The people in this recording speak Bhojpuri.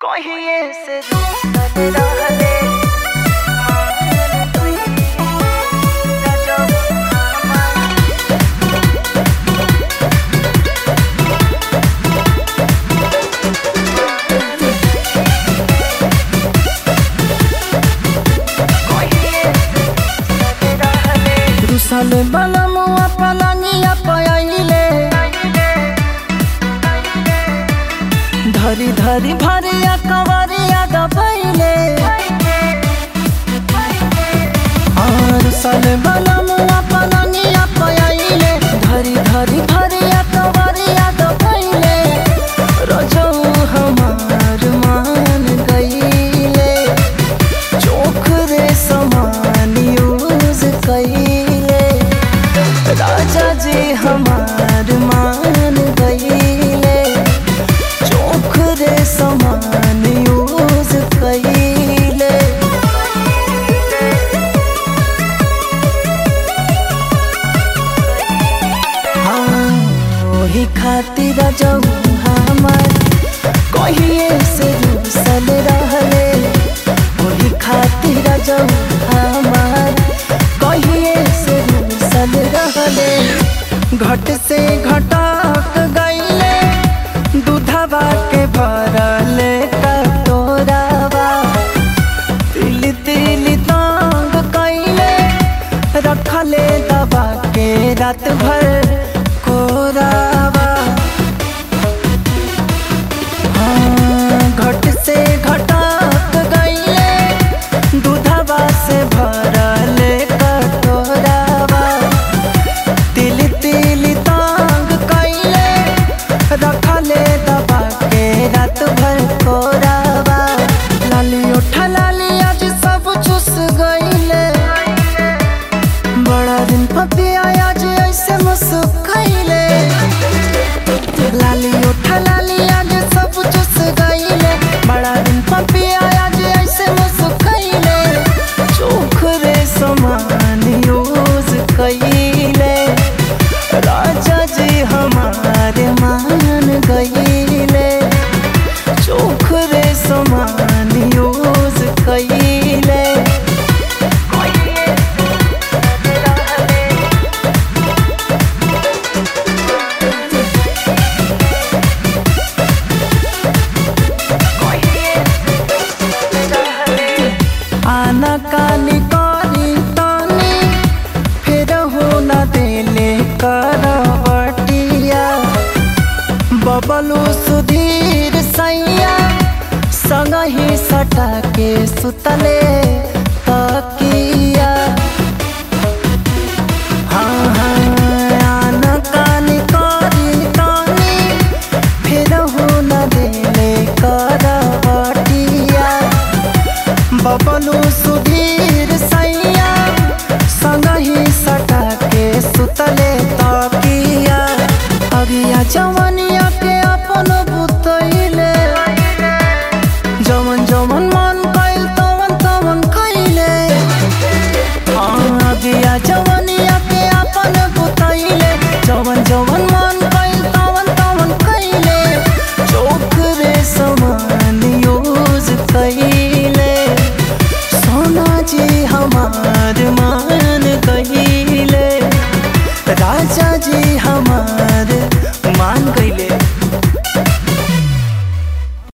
कहिए से रूसल रहले मान गई गजब हमार कहिए से रूसल रहले रुसल बलमुआ पलनिया पयले धरी धरी भरिया कवरिया दबैले रुसल बलमुआ पलनिया पयले धरी धरी भरिया कवरिया दबैले रजौ हमार मान गईले चोख रे समान यूज कईले राजा जी हमार मान गईले चोख रे समान यूज कईले हाँ ओही खातिर जाऊ हमार कहिए से रूसल रहले ओही खातिर जाऊ हमार कहिए से रूसल रहले घट से घटक गईले दूधवा के भरले कटोरावा तिल तिल तांग कईले रखले दबा के रात भर कोरावा हाँ, घट से घटक गईले दूधवा से भरले कटोरावा तिल तिल तांग कईले रखले दबा के रात भर कोरावा लाली उठा लाली आज सब चुस गईले बड़ा दिन पपिया आज ऐसे मुस्कैले लाली उठा लाली आज सब चुस गईले बड़ा दिन पपिया आज ऐसे मुस्कैले चोख रे समान यूज कईले राजा जी हमारे मान गईले चोख रे समान यूज कईले कहिए से रूसल रहले कहिए से रूसल रहले आना कानी करी तानी फिर हो न देले करवटिया बबलू सुधीर सैया संग ही सटा के सुतले